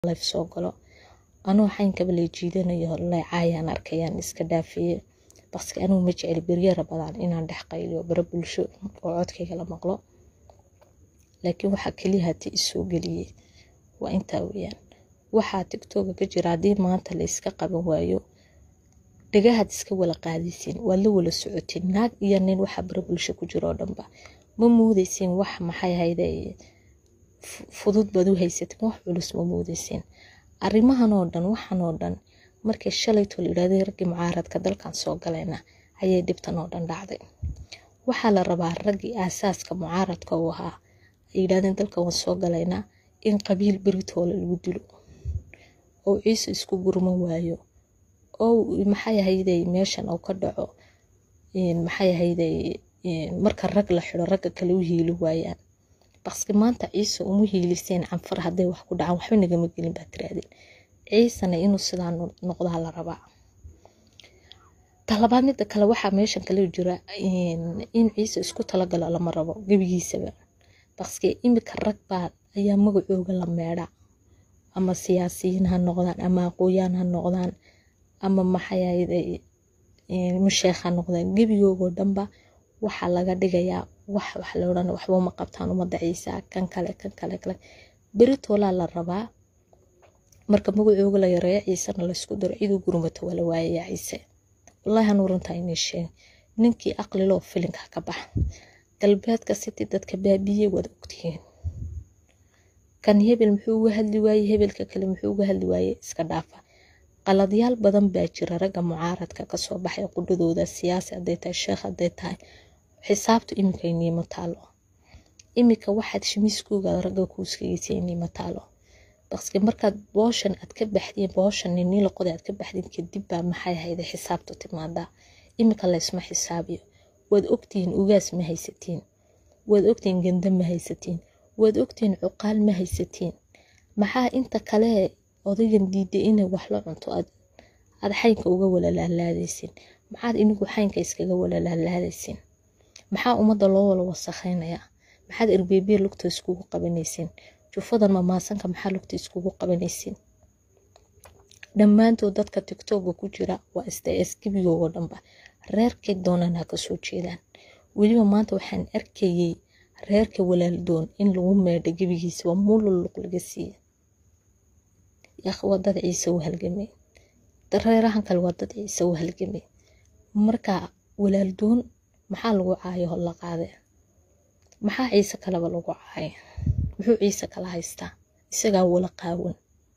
life soo galo anuu xaynkaba lay jiidanayo lay caayaan arkayaan iska dhaafeeye baske anuu ma jeceli beryara badan inaan dhex qayliyo bara bulsho oo codkayga la maqlo laakiin waxaa keliya hati isoo geliyey waa intaa weeyaan waxaa tigtoga ka jira haddii maanta la iska qaban waayo dhagahaad iska wala qaadaysiin waad la wala socotiin naag iyo nin waxaa bara bulsho ku jira oo dhanba ma muudaysiin wax maxay hayde fudud baad u haysatiin wax culus ma muudaysiin arrimahan oo dhan waxan oo dhan markay shalaytoo la yidhahday raggii mucaaradka dalkan soo galayna ayay dhibtan oo dhan dhacday waxaa la rabaa raggii aasaaska mucaaradka uu ahaa ay yidhahdeen dalkan waan soo galaynaa in qabiil beritoola lagu dilo oo ciise isku gurman waayo oo maxay ahayday meeshan oo ka dhaco maxay ahayday marka rag la xidho ragga kale u hiili waayaan baske maanta ciise uma hiiliseen canfar hadday wax ku dhacaan waxba nagama gelin baa tiraadeen ciisena inuu sidaa noqdaa la rabaa talabaad midda kale waxaa meeshan kale jira in ciise isku talagalo lama rabo gebigiisaba baske imika rag baa ayaa magacooga la meedha ama siyaasiyiin ha noqdaan ama aqooyaan ha noqdaan ama maxayahayday musheekh ha noqdaan gebigoogoo dhanba waxaa laga dhigayaa wax wax la odhan waxba uma qabtaan ummadda ciisa kan kale kan kale kale beritoolaa la rabaa marka magacooga la yareeyo ciisena laysku daro ciduu gurmato waa la waayayaa ciise wallaahi hanuu runtaa inay sheeg ninkii aqliloo filinka ka bax galbeedka city dadka baabiye waad ogtihiin kan hebel muxuu uga hadli waaye hebelka kale muxuu uga hadli waaye iska dhaafa qaladyaal badan baa jira ragga mucaaradka kasoo baxay qudhadooda siyaasi hadday tahay sheekh hadday tahay xisaabtu iminka iniima taalo iminka waxaad shimiiskooga ragga kuuskageysa iniima taalo baske markaad booshan aad ka baxdiin booshan niniila qoday aad ka baxdiin kadib baa maxay ahayda xisaabtu timaadaa iminka laysma xisaabiyo waad ogtihiin ugaas ma haysatiin waad ogtihiin ganda ma haysatiin waad ogtihiin cuqaal ma haysatiin maxaa inta kale odaygan diiday inay wax la cunto aad xaynka uga walalaalaadaysin maxaad inigu xaynka iskaga walalaalaadaysin maxaa ummadda loo wala wasakhaynayaa maxaad erbeebiya lugta iskugu qabanaysin jufadan mamaasanka maxaa lugta iskugu qabanaysin dhammaantood dadka tigtoga ku jira waa sds gebigoogo dhanba reerkay doonaan ha kasoo jeedaan weliba maanta waxaan arkayey reerka walaaldoon in lagu meedha gebigiisa waa muululuq laga siiya yaakh waa dad ciise u halgamay reerahan kale waa dad ciise u halgamay marka walaaldoon maxaa lagu caayo la qaade maxaa ciise kaleba lagu caaya muxuu ciise kala haystaa isagaa wala qaawan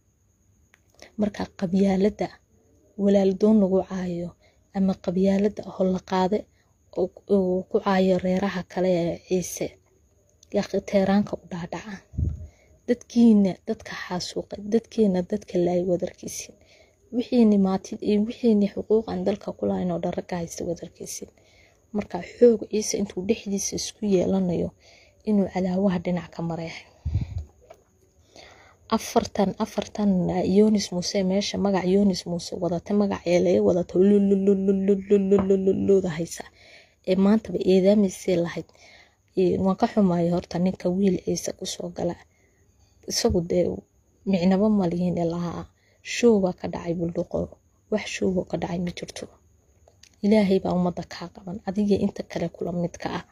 marka qabyaaladda walaaldoon lagu caayo ama qabyaaladda holla qaade uu ku caayo reeraha kale ee ciise yaakhi teeraanka u dhaadhaca dadkiina dadka xaasuuqay dadkeena dadka laayay wadarkiisin wixiini maatid iyo wixiini xuquuqan dalka ku lahayn oo dhan ragga haysta wadarkiisin marka xoog ciise intuu dhexdiisa isku yeelanayo inuu cadaawaha dhinac ka mareehay afartan afartan yonis muuse meesha magac yonis muuse wadata magac eelaye wadata lololololololololooda haysa ee maantaba eedaamaysee lahayd waan ka xumaaya horta ninka wiil ciise kusoo gala isagu dee micnaba malihiin lahaa show baa ka dhacay buldhuqo wax showoo ka dhacay ma jirto ilaahay baa ummadda kaa qaban adiga inta kale kula midka ah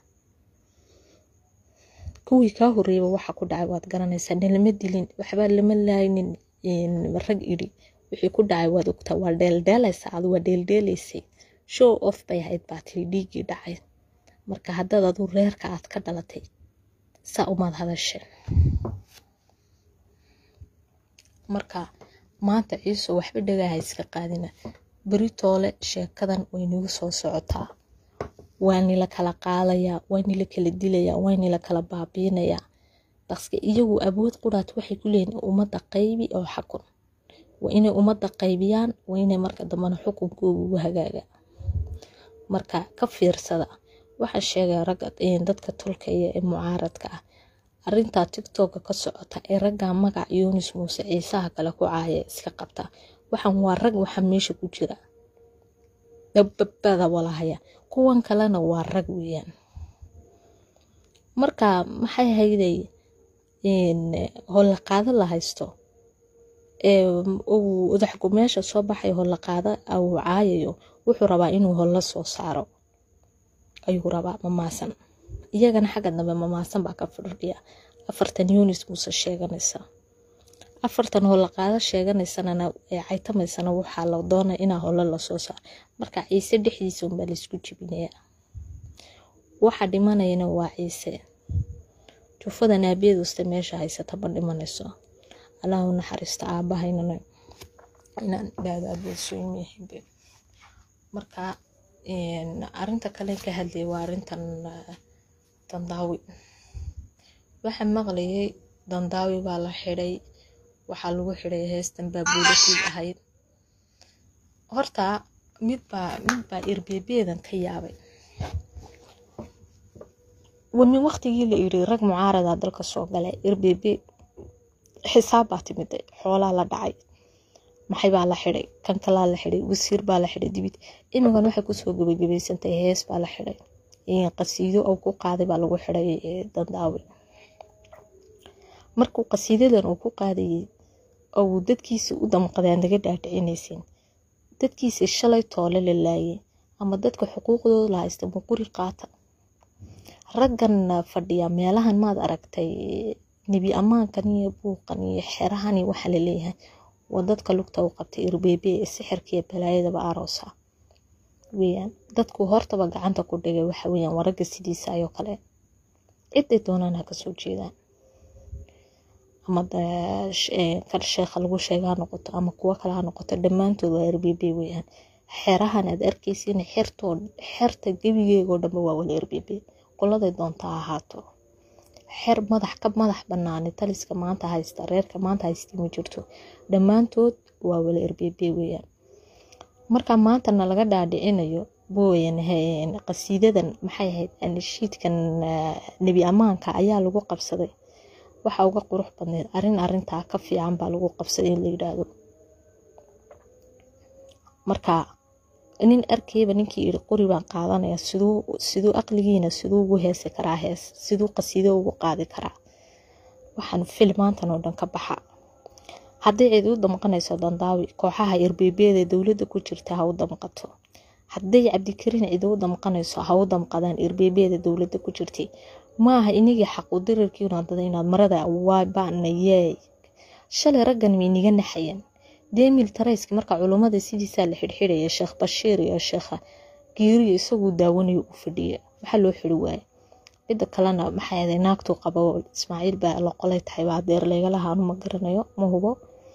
kuwii kaa horeeyaba waxa ku dhacay waad garanaysaa nalama dilin waxbaa lama laaynin rag idhi wixii ku dhacay waad ogtaa waa dheeldheelaysaa adu waa dheeldheelaysay show off bay ahayd baa tiri dhiiggii dhacay marka haddaad adu reerka aad ka dhalatay saa umaad hadasheen marka maanta ciiso waxba dhagaha iska qaadina beritoole sheekadan way nagu soo socotaa waa nila kala qaadayaa waa nila kala dilayaa waa nila kala baabiinayaa baske iyagu awood quraat waxay ku leeyihin ummadda qaybi oo xakun waa inay ummadda qaybiyaan waa inay marka dambena xukunkooga ugu hagaaga marka ka fiirsada waxaa sheegaya ragga dadka tulkaya ee mucaaradka ah arintaa tigtoka ka socota ee raggaa magac yunis muuse ciisaha kale ku caaya iska qabta waxaan waa rag waxaa meesha ku jira dababada walahaya kuwan kalena waa rag weeyaan marka maxay hayday holla qaado la haysto uu udaxgu meesha soo baxay holla qaada uu caayayo wuxuu rabaa inuu holla soo saaro ayuu rabaa mamaasan iyagana xagga dambe mamaasan baa ka fadhiya afartan yunis muuse sheeganaysa afartan holla qaada sheeganaysanana ee caytamaysana waxaa la doonaya inaa holla lasoo saaro marka ciise dhexdiisa unbaa laysku jibinaya waxa dhimanayana waa ciise jufada naabiyaduste meesha haysata ma dhimanayso allah u naxariista aabahaynana inaan idhaahdo abeesooymehibe marka arinta kale ka hadlayay waa arintan dandaawi waxaa maqlayay dandaawi baa la xidhay waxaa lagu xidhay heestan baa buulasii ahayd horta midbaa midbaa irbeebeedan ka yaabay wami waqtigii la yiri rag mucaarada dalka soo galay irbeebe xisaab baa timiday xoolaa la dhacay maxay baa la xidhay kan kalaa la xidhay wasiir baa la xidhay dibid imigan waxay kusoo gabagabaysantahay hees baa la xidhay qasiido oo ku qaaday baa lagu xidhay dandaawi markuu qasiidadan uu ku qaadayay oo dadkiisa u damqadeen naga dhaadhicinaysin dadkiisa shalay toole la laayay ama dadka xuquuqdooda la haysta muquri qaata raggan fadhiya meelahan maad aragtay nebi ammaankan iyo buuqan iyo xerahan iyo waxaa laleeyahay waa dadka lugta u qabtay irbeebe ee sixirkiiyo balaayadaba aroosa weyaan dadku hortaba gacanta ku dhigay waxa weyaan waa ragga sidiisa ayoo kale ciday doonaan ha kasoo jeedaan ama kan sheekha lagu sheega ha noqoto ama kuwo kale ha noqoto dhammaantood waa irbeebe weyaan xerahan aad arkaysiin xertoo xerta gebigeegoo dhanba waa wala irbeebe qoladay doonta ha ahaato xer madax ka madax banaani taliska maanta haysta reerka maanta haysta ma jirto dhammaantood waa wala irbeebe weyaan marka maantana laga dhaadhicinayo booyan qasiidadan maxay ahayd anshiidkan nebi ammaanka ayaa lagu qabsaday waxa uga qurux badneyd arin arintaa ka fiican baa lagu qabsaday in la yidhaahdo marka nin arkayba ninkii yiri qori baan qaadanaya siduu siduu aqligiina siduu ugu heesi karaa hees siduu qasiido ugu qaadi karaa waxaan filmaantan oo dhan ka baxa haddii cid u damqanayso dandaawi kooxaha irbeebeeda dowladda ku jirta ha u damqato hadday cabdikariin cid u damqanayso ha u damqadaan irbeebeeda dowladda ku jirtay maaha inagii xaqu dirirkiina dada inaad marada waa baanayey shalay raggan way niga naxayeen demil tarayski marka culummada sidiisaa la xidhxidhaya sheekh bashiir iyo sheekha giiriyo isaguu daawanayo u fadhiya maxaa loo xiri waaye cidda kalena maxay ahayd naagtuu qabo ismaaciil baa la qolay tahay baa adeer leegalaha anu ma garanayo ma hubo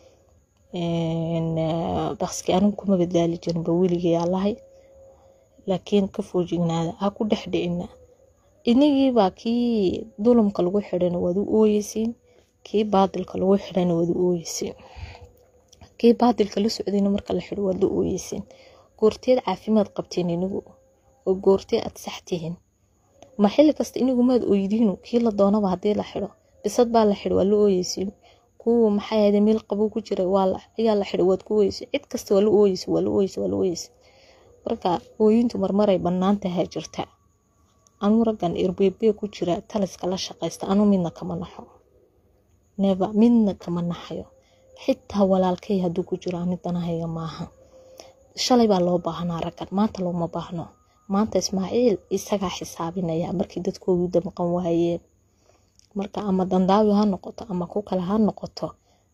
baski anigu kuma badbaali jirinba weligay allahay laakiin ka foojignaada ha ku dhex dhicina inigiibaa kii dulumka lagu xidhayna waad u ooyeysiin kii baadilka lagu xidhayna waad u ooyeysiin kii baadilka la socdayna marka la xidho waad la ooyeysiin goorteed caafimaad qabteen inigu oo goortee aad sax tihiin ma xilli kasta inigu maad ooydiinu kii la doonaba haddii la xidho bisad baa la xidho waa la ooyeysiin kuwa maxay ahayd meel qabow ku jira ayaa la xidho waad ku ooyeysa cid kasta waa la ooyeysa waa la ooyeysa waa la ooyeysa marka ooyintu marmaray bannaan tahay jirta anuu raggan irbeebe ku jira taliska la shaqaysta anuu midna kama naxo neba midna kama naxayo xitaa walaalkay hadduu ku jiro ani danahayga maaha shalay baa loo baahnaa raggan maanta looma baahno maanta ismaaciil isagaa xisaabinaya markii dadkoodu damqan waayeen marka ama dandaawi ha noqoto ama ku kale ha noqoto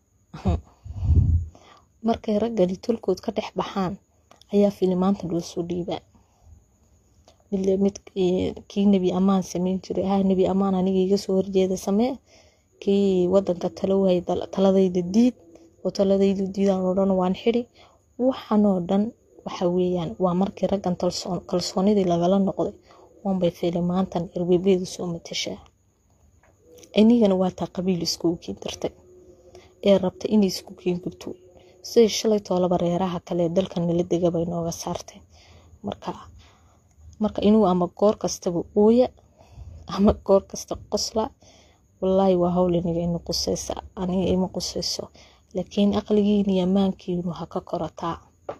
markay raggani tolkood ka dhex baxaan ayaa filimaanta loo soo dhiibaa mid kii nebi ammaan sameyn jiray ha nebi ammaan aniga iga soo horjeeda samee kii wadanka talo waayay taladayda diid oo taladaydu diidaan oo dhan waan xidhi waxanoo dhan waxa weeyaan waa markii raggan kalsoonidii lagala noqday waanbay filimaantan irbebeedu soo matashaa inigana waa taa qabiil iskugu kiin dartay ee rabta inay isku kiin gubto siday shalay toolaba reeraha kale dalkan nala degabay nooga saartay marka marka inuu ama goor kastaba ooya ama goor kasta qosla wallaahi waa hawl iniga ina qusaysa aniga ima qusayso laakiin aqligiina iyo maankiinu ha ka korataa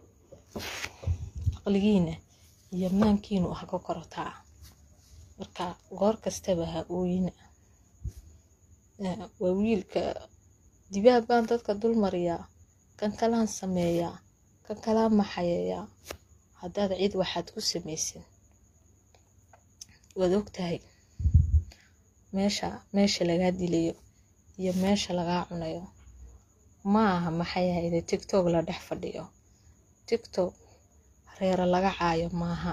aqligiina iyo maankiinu ha ka korataa marka goor kastaba ha ooyina waa wiilka dibaab baan dadka dul mariyaa kan kalaan sameeyaa kan kalaan maxayeeyaa haddaad cid waxaad ku samaysin waad ogtahay meesha meesha lagaa dilayo iyo meesha lagaa cunayo ma aha maxay ahayde tigtog la dhex fadhiyo tigtog reero laga caayo maaha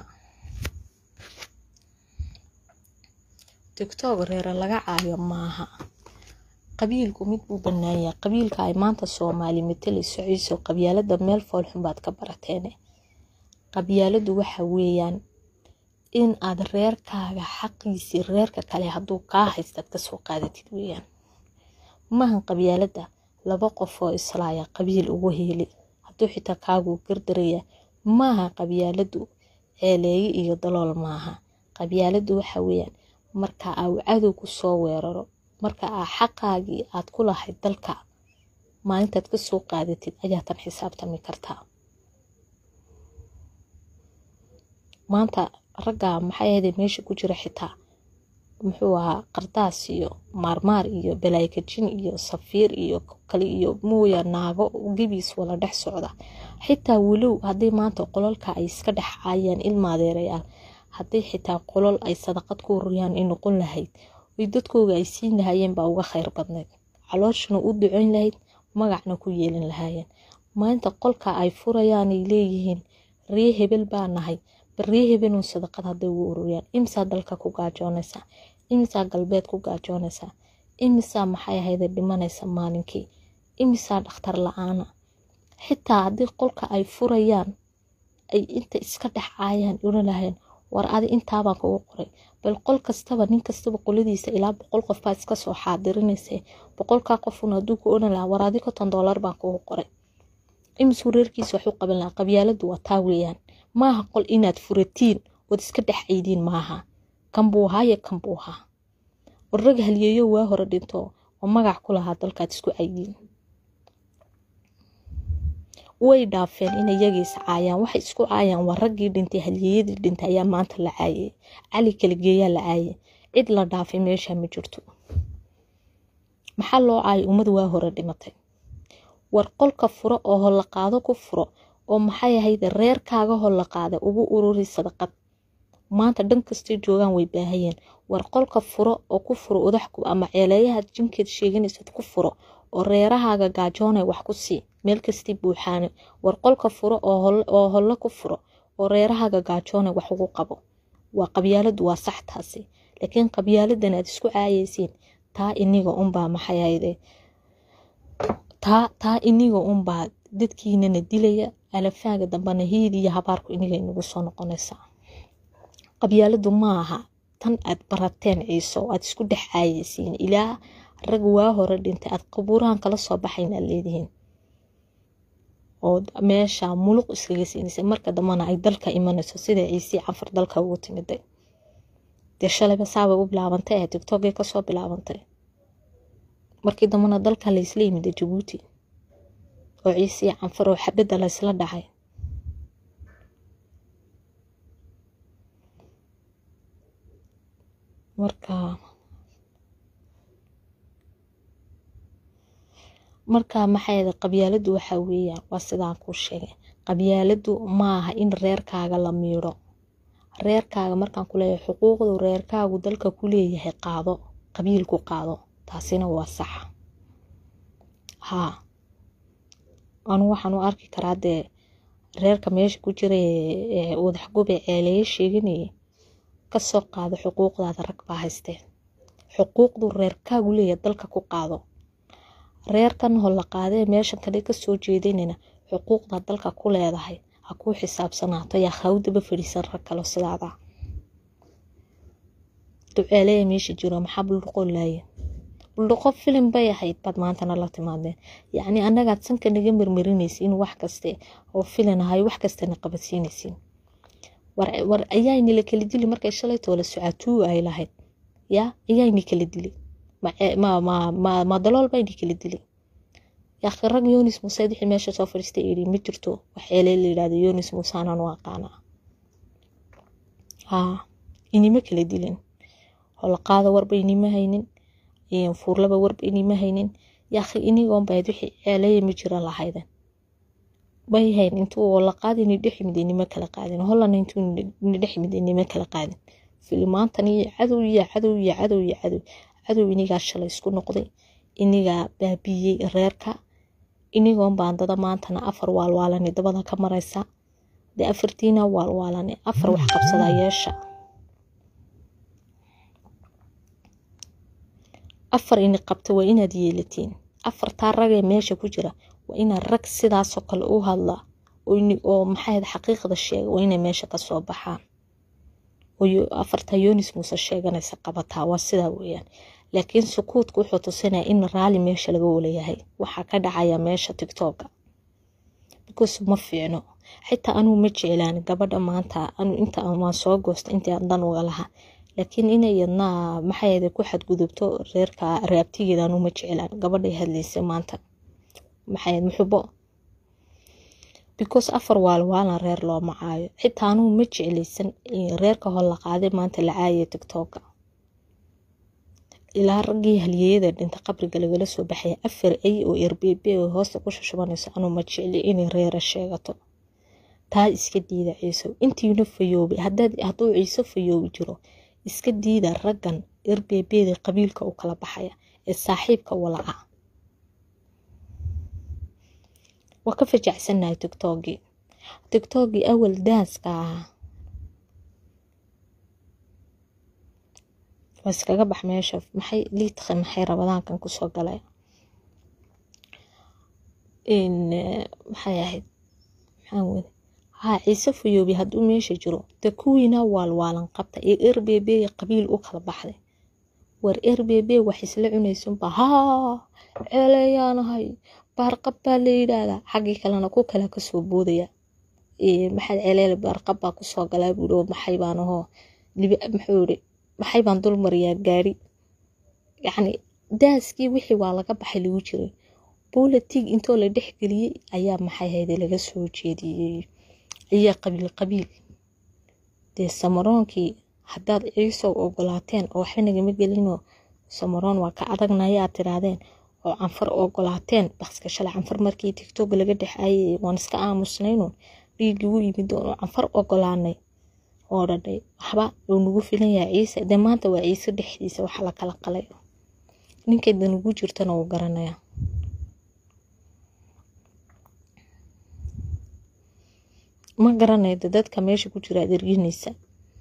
tigtog reero laga caayo maaha qabiilku mid buu banaanyahay qabiilka ay maanta soomaali matalayso ciiso qabyaalada meel foolxun baad ka barateene qabyaaladu waxa weeyaan in aad reerkaaga xaqiisii reerka kale hadduu kaa haystaad kasoo qaadatid weeyaan maahan qabyaalada laba qof oo islaaya qabiil ugu heeli hadduu xitaa kaaguu gardaraya maaha qabyaaladu ceeleeye iyo dalool maaha qabyaaladu waxa weeyaan marka uu cadowgu soo weeraro marka aa xaqaagii aad ku lahayd dalka maalintaad kasoo qaadatid ayaatan xisaabtami kartaa maanta ragga maxay ahayde meesha ku jira xitaa muxuu ahaa qardaas iyo maarmaar iyo balaykajin iyo safiir iyo kale iyo mooya naago gebiis wala dhex socda xitaa walow haddii maanta qololka ay iska dhex caayaan ilmaadeerayaal haddii xitaa qolol ay sadaqad ku ururiyaan ay noqon lahayd way dadkooga ay siin lahaayeen baa uga khayr badnayd calooshana u ducoyn lahayd magacna ku yeelin lahaayeen maalinta qolka ay furayaanay leeyihiin ree hebel baa nahay barree hebelun sadaqad hadday ugu ururiyaan imisaa dalka ku gaajoonaysaa imisaa galbeed ku gaajoonaysaa imisaa maxay ahayde dhimanaysa maalinkii imisaa dhakhtar la-aana xitaa haddii qolka ay furayaan ay inta iska dhex caayaan oran lahayeen war adi intaabaan kugu qoray bal qol kastaba nin kastaba qoladiisa ilaa boqol qof baa iska soo xaadirinaysa boqolkaa qofun hadduu ku oran lahaa war adi konton doolar baan kugu qoray imisuu reerkiisa wax u qaban lahaa qabyaaladu waa taa weeyaan maaha qol inaad furatiin ood iska dhex caydiin maaha kan buu ahaaye kan buu ahaa warrag halyeeyo waa hore dhinto oo magac ku lahaa dalkaad isku caydiin way dhaafeen in iyagiis caayaan waxay isku caayaan waa raggii dhintay halyeeyadii dhintay ayaa maanta la caayay cali kaligeeyaa la caayay cid la dhaafay meesha ma jirto maxaa loo caayay ummad waa hore dhimatay war qolka furo oo holla qaado ku furo oo maxay ahayde reerkaaga holla qaada ugu ururi sadaqad maanta dhan kastay joogaan way baahayeen war qolka furo oo ku furo udaxku ama ceeleeyahaad jinkeed sheeganaysad ku furo oo reerahaaga gaajoonay wax ku sii meel kastii buuxaane war qolka furo oo holle ku furo oo reerahaaga gaajoonay wax ugu qabo waa qabyaaladu waa sax taasi laakiin qabyaaladan aad isku caayaysiin taa iniga unbaa maxay ahayde taa taa iniga unbaa dadkiinana dilaya alafaaga dambana hiid iyo habaarku iniga inagu soo noqonaysaa qabyaaladu maaha tan aad barateen ciiso aad isku dhex caayaysiin ilaa rag waa hore dhintay aad qabuurahan kala soo baxayn aad leedihiin oo meesha muluq iskaga siinaysa marka dambana ay dalka imanayso sida ciisii canfar dalka ugu timiday dee shalayba saabay u bilaabantay ee tigtogay kasoo bilaabantay markii dambana dalka laysla yimida jabuuti oo ciisii canfar oo xabadda laysla dhacay marka marka maxay qabyaaladu waxa weeyaan waa sidaan kuu sheegay qabyaaladu maaha in reerkaaga la miidho reerkaaga markaan ku leeyahay xuquuqdu reerkaagu dalka ku leeyahay qaado qabiilku qaado taasina waa sax haa anu waxaan u arki karaa dee reerka meesha ku jira ee wadaxgube ceeleeye sheeganayay kasoo qaado xuquuqdaada rag baa haysteen xuquuqdu reerkaagu leeyahay dalka ku qaado reerkan holla qaadee meeshan kale kasoo jeedinayna xuquuqda dalka ku leedahay ha kuu xisaabsanaato yaa hawdaba fadhiisan rag kalo sidaada duceeleya meesha jiro maxaa buldhuqoo laaye buldhuqo filim bay ahayd baad maantana la timaadeen yacni annagaad sanka naga marmarinaysiin wax kaste oo filan ahay wax kastana qabadsiinaysiin war ayaayni la kala dili markay shalaytoo la socaatuu ay lahayd yaa ayaayni kala dili ma dalool bayni kala dili yaaqi rag yonis muuse wixii meesha soo fadhiistay yidhi ma jirto wax ceelee la yidhahdo yonis muuse anaan u aqaanaa haa inima kala dilin holaqaada warba inima haynin fuurlaba warba inima haynin yaaqi inigoon bayd wixii ceeleeya ma jira lahayden bay hayn intuu oo la qaadi ni dhex yimid inima kala qaadin holland intuu ni dhex yimid inima kala qaadin filimaantan iyo cadow iyo cadow iyo cadow iyo cadow cadow inigaa shalay isku noqday inigaa baabiyey reerka inigoon baandada maantana afar waalwaalani dabada ka maraysa dee afartiina waalwaalani afar wax qabsadaa yeesha afar ini qabta waa inaad yeelatiin afartaa ragee meesha ku jira waa inaad rag sidaasoo kale u hadla oo maxayd xaqiiqda sheega waa inay meesha kasoo baxaan afartaa yonis muuse sheeganaysa qabataa waa sidaa weeyaan laakiin sukuudka wuxuu tusinaya in raali meesha laga walayahay waxaa ka dhacaya meesha tictoka because ma fiicno xitaa anuu ma jeclaan gabadha maanta anu inta waan soo goosta intii aan dan uga lahaa laakiin inay yadnaa maxay ku xadgudubto reerka raabtigeeda anuu ma jeclaan gabadhay hadlaysa maanta maxay muxubo because afar waalwaalan reer loo macaayo xitaa anuu ma jeclaysan reerka hor la qaaday maanta la caayay tictoka ilaa raggii halyeeyada dhinta qabriga lagala soo baxaya afar ay oo erbeebe oo hoosta ku shushubanayso anuu ma jecli inay reera sheegato taa iska diida ciisow intiina fayoobay hadduu ciise fayoobi jiro iska diida raggan erbeebeeda qabiilka u kala baxaya ee saaxiibka walaca waa ka fajacsannahay tictokii tictokii awal daaska ahaa waa iskaga bax meesha maxay liidka maxay rabadaankan kusoo galay maxay ahayd maxaan weli haa ciise fayoobi hadduu meesha jiro dee kuwiina waalwaalan qabta ee erbebe qabiil u kala baxday war erbebe wax isla cunaysunba haa ceeleeyaanahay baarqab baa la yidhaahdaa xaggii kalena ku kale kasoo boodaya maxaad ceeleele baarqab baa kusoo galaa buuri oo maxay baan ahoo muxuu iri maxay baan dul mariyaa gaari yacni daaskii wixii waa laga baxay lagu jiray bolitig intoo la dhexgeliyey ayaa maxay hayde laga soo jeediyey ayaa qabiil qabiil dee samaroonkii haddaad ciisow ogolaateen oo waxba nagama gelinoo samaroon waa ka adagnaya aad tidhaahdeen oo canfar ogolaateen bakska shalay canfar markii tigtog laga dhexaayay waan iska aamusnaynuun dhiiggii u yimid oo canfar ogolaanay oo dhadhay waxba uu nagu filan yahay ciise dee maanta waa ciise dhexdiisa waxa la kala qalay ninkay danugu jirtana uu garanayaa ma garanayda dadka meesha ku jira ad erginaysa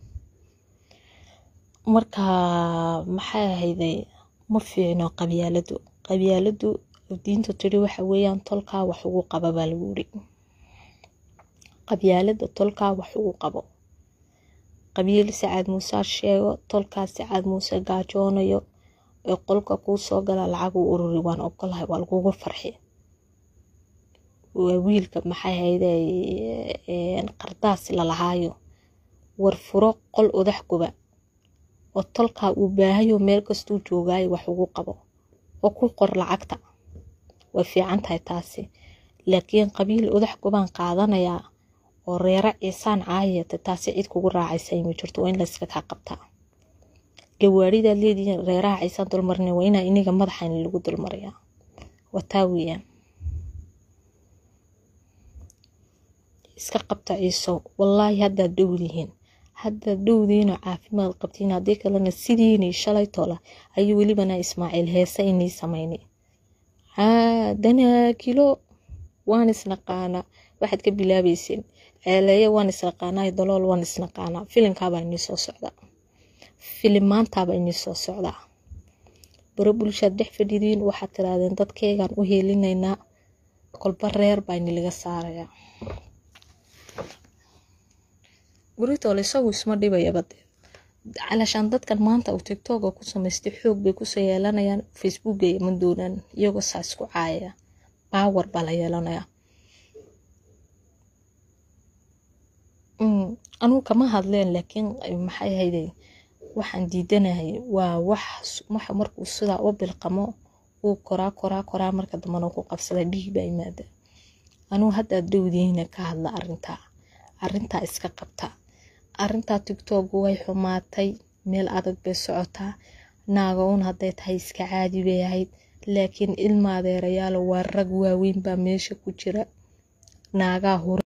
marka maxay ahayday ma fiicno qabyaaladu qabyaaladu diinta tiri waxa weeyaan tolkaa wax ugu qaba baa lagu yiri qabyaalada tolkaa wax ugu qabo qabiil sacaad muuse sheego tolkaa sacaad muuse gaajoonayo ee qolka kuu soo gala lacag u ururi waan ogolahay waa lagugu farxi waa wiilka maxay hayde qardaas lalahaayo war furo qol odax guba oo tolkaa uu baahayo meel kastuu joogaayo wax ugu qabo oo ku qor lacagta way fiican tahay taasi laakiin qabiil odax gubaan qaadanayaa oo reero ciisaan caayata taasi cid kugu raacaysa ma jirto waa in layska kaa qabtaa gawaaridaad leedihiin reeraha ciisaan dulmarina waa inaa iniga madaxayna lagu dulmarayaa waa taa weeyaan iska qabta ciiso wallaahi haddaad dhowdihiin haddaad dhowdiinoo caafimaad qabtiin haddii kalena sidiinii shalay tola ayuu welibana ismaaciil heese inii samaynay danaakilo waan isnaqaanaa waxaad ka bilaabayseen ceeleeye waan isnaqaanaa dalool waan isnaqaanaa filinkaabaa inii soo socdaa filimaantaabaa inii soo socdaa baro bulshaad dhex fadhidiin waxaad tirahdeen dadkeygaan u heelinaynaa kolba reer baa inilaga saarayaa buritole isagu isma dhibayaba dee calashaan dadkan maanta uu tigtoga ku samaystay xoog bay kusoo yeelanayaan facebooka ma doonaan iyagoo saa isku caayaya baawar baa la yeelanayaa anugu kama hadleen laakiin maxay hayday waxaan diidanahay waa wax markuu sidaa u bilqamo uu koraa koraa koraa marka dambana ku qabsada dhiig baa imaada anugu haddaad dhowdiina ka hadla arintaa arintaa iska qabta arintaa tigtoogu way xumaatay meel adag bay socotaa naaga un hadday tahay iska caadi bay ahayd laakiin ilma adeerayaalo waa rag waaweyn baa meesha ku jira naagaa hura